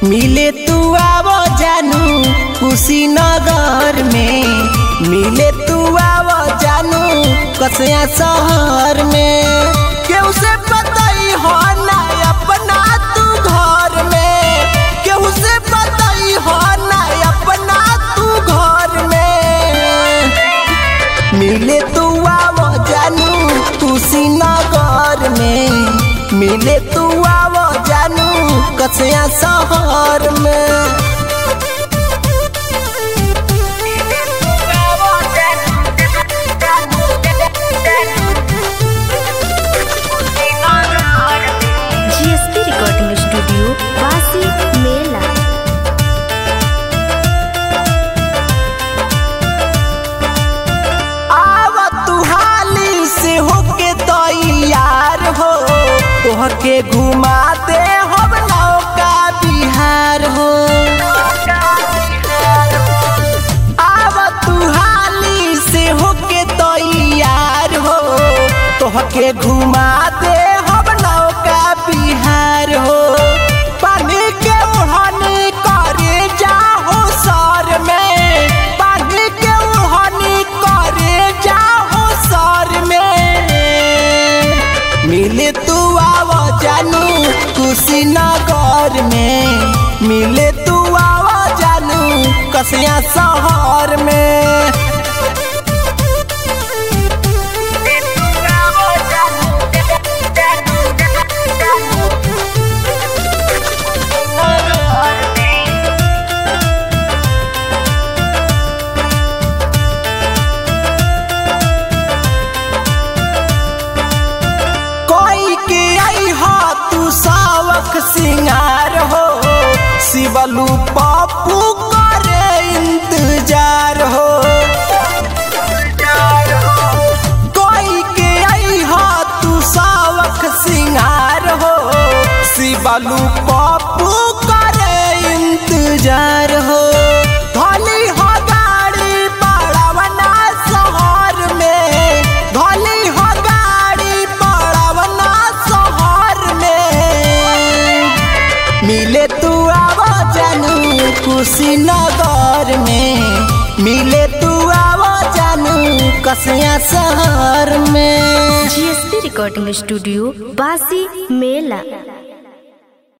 मिले तू आवो जानू कुशीनगर में मिले तू आवो जानू कसया शहर में केहू से बताई हो ना अपना तू घर में केहू से बताई हो ना अपना तू घर में मिले तू आवो जानू कुशीनगर में मिले तू आवो जानू कसया शहर में जीएसपी रिकॉर्डिंग स्टूडियो वासी मेला आव तू हाली से होके तैयार हो तोहके घुमा दे हम नौका बिहार हो आव तू हाली से होके तैयार हो तोहके घुमा दे हम नौका बिहार हो पानी के ओढ़नी करे जाहो सर में पानी के ओढ़नी करे जाहो सर में मिले तू आव जानू कुशीनगर में मिले तू आव जानू कसया शहर में कोई के आई हो तू सावक सिंगार हो शिवलू पप्पू करे इंतजार हो कोई के आई हो तू सावक सिंगार हो शिवलू पप्पू करे इंतजार हो धोली हो गाड़ी बड़ावना शहर में धोली हो गाड़ी बड़ावना शहर में मिले तू आव जानू कुशीनगर में मिले तू आव जानू कसया शहर में जीएसपी रिकॉर्डिंग स्टूडियो वासी मेला